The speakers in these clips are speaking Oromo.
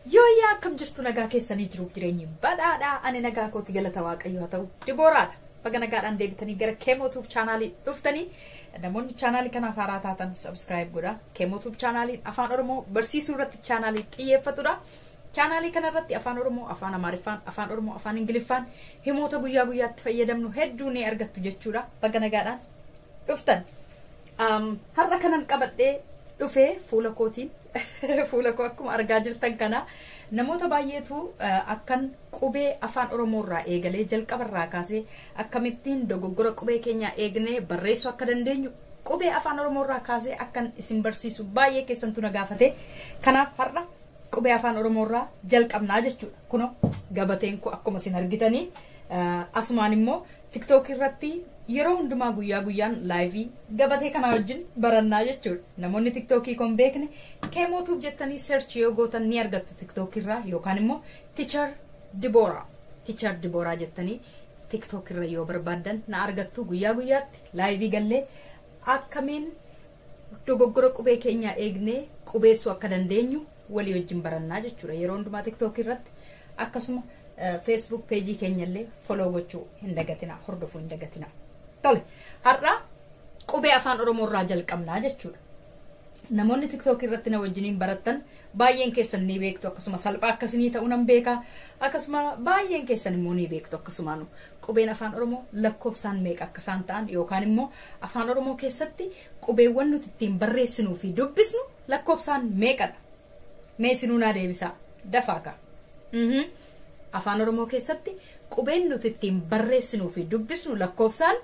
Yooyyaa akkam jirtu nagaa keessanii jiruuf jireenyi badhaadhaa ani nagaa kooti galata waaqayyo haa ta'u dibooraadha. Baga nagaadhaan deebitanii gara keemootuub chaanaalii dhuftanii namoonni chaanaalii kanaaf haaraa taatan sabskiraayib godha. Keemootuub chaanaaliin afaan oromoo barsiisuu irratti chaanaalii xiyyeeffatudha. Chaanaalii kanarratti afaan oromoo, afaan amaariffaan, afaan oromoo, afaan ingiliffaan himoota guyyaa guyyaatti fayyadamnu hedduu ni argattu jechuudha. Baga nagaadhaan dhuftan. Har'a kanan qabadhee dhufee fuula kootiin fuula koo akkuma argaa jirtan kana namoota baay'eetu akkan qubee afaan oromoo irraa eegalee jalqabarraa kaasee akkamittiin dogoggora qubee keenyaa eegnee barreessuu akka dandeenyu qubee afaan oromoo irraa kaasee akkan isin barsiisu baay'ee keessantu na gaafate kanaaf har'a qubee afaan oromoo irraa jalqabnaa jechuudha kuno gabateen koo akkuma isin argitanii asumaan immoo tiktookii irratti yeroo hundumaa guyyaa guyyaan laayivii gabatee kana wajjin barannaa jechuudha. Namoonni tiktookii kun beekne keemootuuf jettanii seerchi yoo gootan ni argattu tiktookii irraa yookaan immoo tichar dibooraa. Tichar dibooraa jettanii tiktookii irra yoo barbaaddan na argattu guyyaa guyyaatti laayivii gallee akkamiin dogoggora qubee keenyaa eegnee qubeessuu akka dandeenyu walii wajjin barannaa jechuudha. Yeroo hundumaa tiktookii irratti akkasuma feesbuuk peejii keenyallee foloo gochuu hin dagatina hordofuu hin dagatina. Tole har'a qubee afaan oromoo irraa jalqabnaa jechuudha. Namoonni tiktookii irratti na wajjiniin barattan baay'een keessan ni beektu akkasuma salphaa akkasinii ta'uu nan beeka akkasuma baay'een keessan immoo ni beektu akkasumaan qubeen afaan oromoo lakkoofsaan meeqa akka isaan ta'an yookaan immoo afaan oromoo keessatti qubeewwan nuti ittiin barreessinuu fi dubbisnu lakkoofsaan meeqadha. Meesinuu naa deebisaa dafaa ka'a. Afaan oromoo keessatti qubeen nuti ittiin barreessinuu fi dubbisnu lakkoofsaan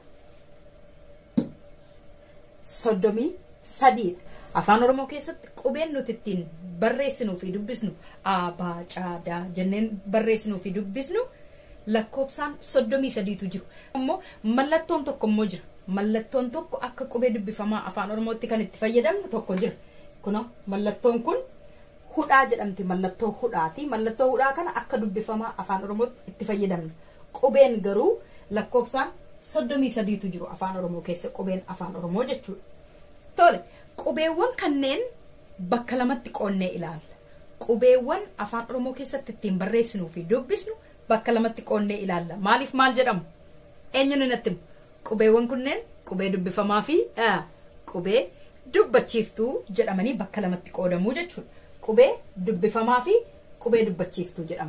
soddomii sadiidha. Afaan Oromoo keessatti qubeen nuti ittiin barreessinuu fi dubbisnu aabaa caadaa jenneen barreessinuu fi dubbisnu lakkoofsaan soddomii sadiitu jiru. Ammoo mallattoon tokko immoo jira. Mallattoon tokko akka qubee dubbifamaa afaan Oromootti kan itti fayyadamnu tokko jira. Kunoo mallattoon kun hudhaa jedhamti mallattoo hudhaati. Mallattoo hudhaa kana akka dubbifamaa afaan Oromootti itti fayyadamna. Qubeen garuu lakkoofsaan soddomii sadiitu jiru afaan Oromoo keessa qubeen afaan Oromoo jechuudha. Tole qubeewwan kanneen bakka lamatti qoonnee ilaalla. Qubeewwan afaan Oromoo keessatti ittiin barreessinuu fi dubbisnu bakka lamatti qoonnee ilaalla. Maaliif maal jedhamu? Eenyuun natti himu? Qubeewwan kunneen qubee dubbifamaa fi qubee dubbachiiftuu jedhamanii bakka lamatti qoodamuu jechuudha. Qubee dubbifamaa fi qubee dubbachiiftuu jedhamu.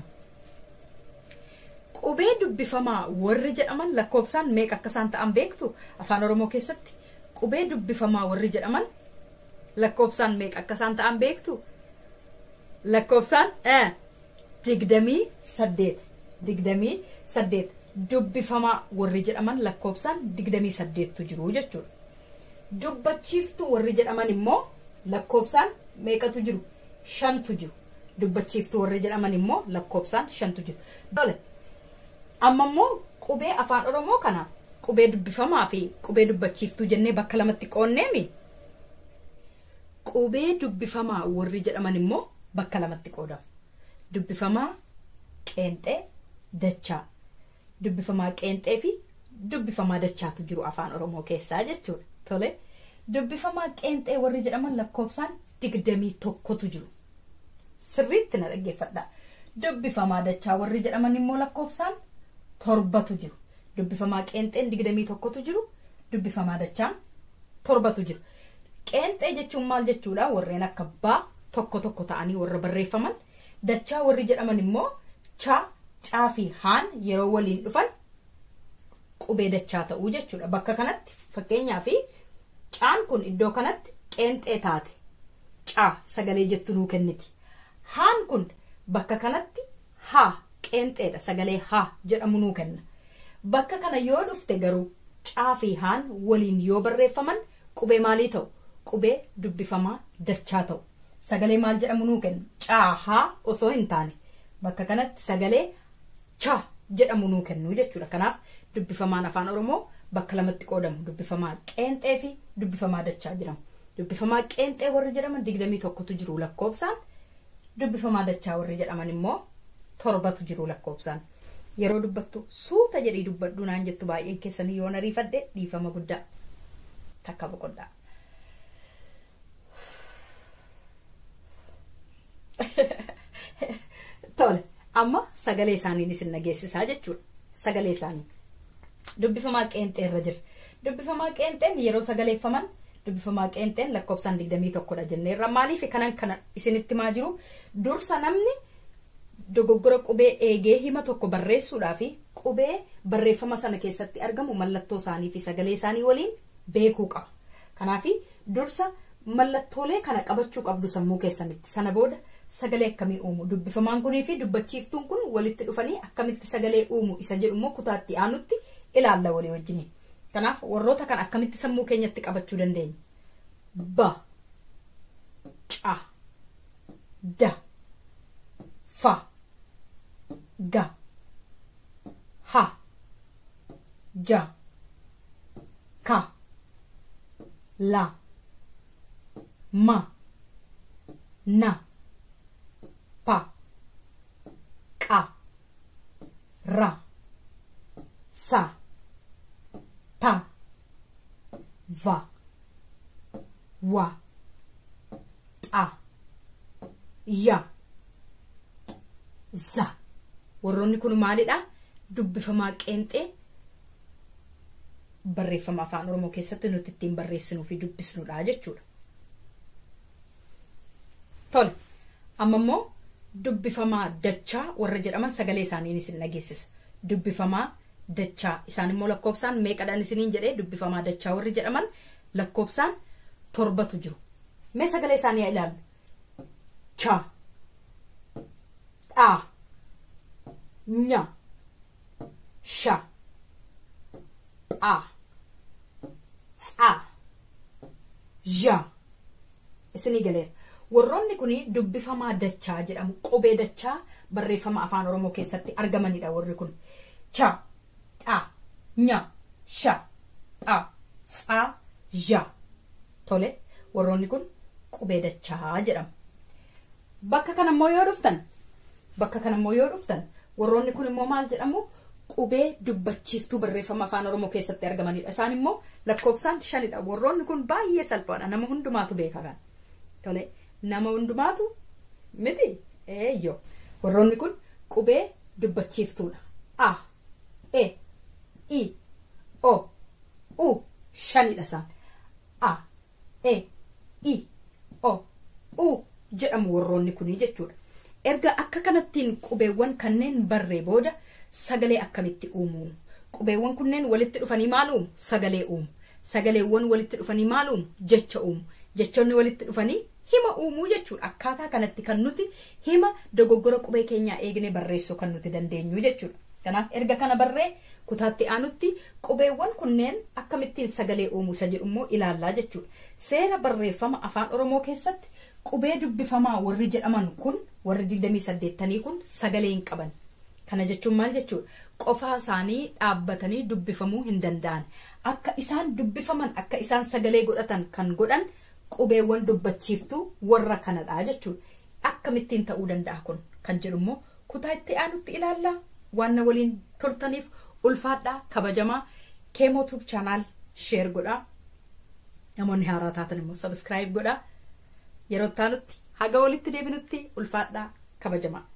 Qubee dubbifamaa warri jedhaman lakkoofsaan meeqa akka isaan ta'an beektu afaan Oromoo keessatti qubee dubbifamaa warri jedhaman lakkoofsaan meeqa akka isaan ta'an beektu lakkoofsaan digdamii saddeet digdamii saddeet dubbifamaa warri jedhaman lakkoofsaan digdamii saddeettu jiru jechuudha. Dubbachiiftuu warri jedhaman immoo lakkoofsaan meeqatu jiru shantu jiru. Dubbachiiftuu warri jedhaman immoo lakkoofsaan shantu jiru. amma immoo qubee afaan oromoo kana qubee dubbifamaa fi qubee dubbachiiftuu jennee bakka lamatti qoonneemi qubee dubbifamaa warri jedhaman immoo bakka lamatti qoodamu dubbifamaa qeenxee dachaa dubbifamaa qeenxee fi dubbifamaa dachaatu jiru afaan oromoo keessaa jechuudha tole dubbifamaa qeenxee warri jedhaman lakkoofsaan digdamii tokkotu jiru sirriitti na dhaggeeffadha dubbifamaa dachaa warri jedhaman immoo lakkoofsaan torbatu jiru. Dubbifamaa qeenxeen digdamii tokkotu jiru. Dubbifamaa dachaan torbatu jiru. Qeenxee jechuun maal jechuudha? Warreen akka baa tokko tokko ta'anii warra barreeffaman. Dachaa warri jedhaman immoo chaa, caa fi haan yeroo waliin dhufan qubee dachaa ta'uu jechuudha. Bakka kanatti fakkeenyaaf caan kun iddoo kanatti qeenxee taate. Caa sagalee jettu nuu kenniti. Haan kun bakka kanatti haa qeenxeedha sagalee haa jedhamu nuu kenna. Bakka kana yoo dhufte garuu caa fi haan waliin yoo barreeffaman qubee maalii ta'u? Qubee dubbifamaa dachaa ta'u. Sagalee maal jedhamu nuu kenna? Caa haa osoo hin taane. Bakka kanatti sagalee chaa jedhamu nuu kennu jechuudha. Kanaaf dubbifamaan afaan Oromoo bakka lamatti qoodamu. Dubbifamaa qeenxee fi dubbifamaa dachaa jedhamu. Dubbifamaa qeenxee warri jedhaman digdamii tokkotu jiru lakkoofsaan. Dubbifamaa dachaa warri jedhaman immoo torbatu jiru lakkoofsaan yeroo dubbattu suuta jedhii dubbadhu naan jettu baay'een keessanii yoo ariifadhe dhiifama guddaa takka boqodhaa. amma sagalee isaanii isin dhageessisaa jechuudha sagalee isaanii dubbifamaa qeenxee irra jira dubbifamaa qeenxeen yeroo sagaleeffaman dubbifamaa qeenxeen lakkoofsaan digdamii tokkodha jenneerra maaliif kanan kana isinitti maa jiru dursa namni dogoggora qubee eegee hima tokko barreessuudhaa fi qubee barreeffama sana keessatti argamu mallattoo isaanii fi sagalee isaanii waliin beekuu qaba kanaaf dursa mallattoolee kana qabachuu qabdu sammuu keessanitti sana booda sagalee akkamii uumu dubbifamaan kunii fi dubbachiiftuun kun walitti dhufanii akkamitti sagalee uumu isa jedhu immoo kutaatti aanutti ilaalla walii wajjiniin kanaaf warroota kan akkamitti sammuu keenyatti qabachuu dandeenya ba ca da fa ga ha ja ka la ma na pa qa ra sa ta va wa xa ya za warroonni kun maalidha dubbifamaa qeenxee barreeffama afaan oromoo keessatti nuti ittiin barreessinuu fi dubbisnudha jechuudha. Tole amma immoo dubbifamaa dachaa warra jedhaman sagalee isaaniin isin dhageessisa. Dubbifamaa dachaa isaan immoo lakkoofsaan meeqadhaan isiniin jedhee dubbifamaa dachaa warri jedhaman lakkoofsaan torbatu jiru. Mee sagalee isaanii haa ilaallu. Cha. Dhaa. Nya. Sha. Phaa. Tsaa. Ja. Isinii galeera. Warroonni kun dubbifamaa dachaa jedhamu. Qubee dachaa barreeffama afaan Oromoo keessatti argamanidha warri kun. Cha. Dhaa. Nya. Sha. Phaa. Tsaa. Ja. Tole. Warroonni kun qubee dachaa jedhamu. Bakka kanammoo yoo dhuftan bakka kanammoo yoo dhuftan warroonni kun immoo maal jedhamu qubee dubbachiiftuu barreeffama afaan oromoo keessatti argamanidha. Isaan immoo lakkoofsaan shanidha. Warroonni kun baay'ee salphaadha. Nama hundumaatu beeka kan. Tole nama hundumaatu miti eeyyoo. Warroonni kun qubee dubbachiiftuudha. A, E, I, O, U shanidha isaan. A, E, I, O, U jedhamu warroonni kunii jechuudha. Erga akka kanattiin qubeewwan kanneen barree booda sagalee akkamitti uumu? Qubeewwan kunneen walitti dhufanii maal uumu? Sagalee uumu. Sagaleewwan walitti dhufanii maal uumu? Jecha uumu. Jechoonni walitti dhufanii hima uumuu jechuudha. Akkaataa kanatti kan nuti hima dogoggora qubee keenyaa eegne barreessuu kan nuti dandeenyu jechuudha. Kanaaf erga kana barree kutaatti aanutti qubeewwan kunneen akkamittiin sagalee uumuu isa jedhu immoo ilaallaa jechuudha. Seera barreeffama afaan Oromoo keessatti qubee dubbifamaa warri jedhaman kun warri digdamii saddeettanii kun sagalee hin qaban. Kana jechuun maal jechuudha? Qofaa isaanii dhaabbatanii dubbifamuu hin danda'an. Akka isaan dubbifaman akka isaan sagalee godhatan kan godhan qubeewwan dubbachiiftuu warra kanadha jechuudha. Akkamittiin ta'uu danda'a kun kan jedhu immoo kutaa itti aanutti ilaallaa waan na waliin turtaniif ulfaadhaa kabajamaa keemootuub chaanaal sheer godhaa. Namoonni haaraa taatan immoo sabiskiraayib godhaa. Yeroo itti aanutti haga walitti deebinutti ulfaadhaa kabajamaa.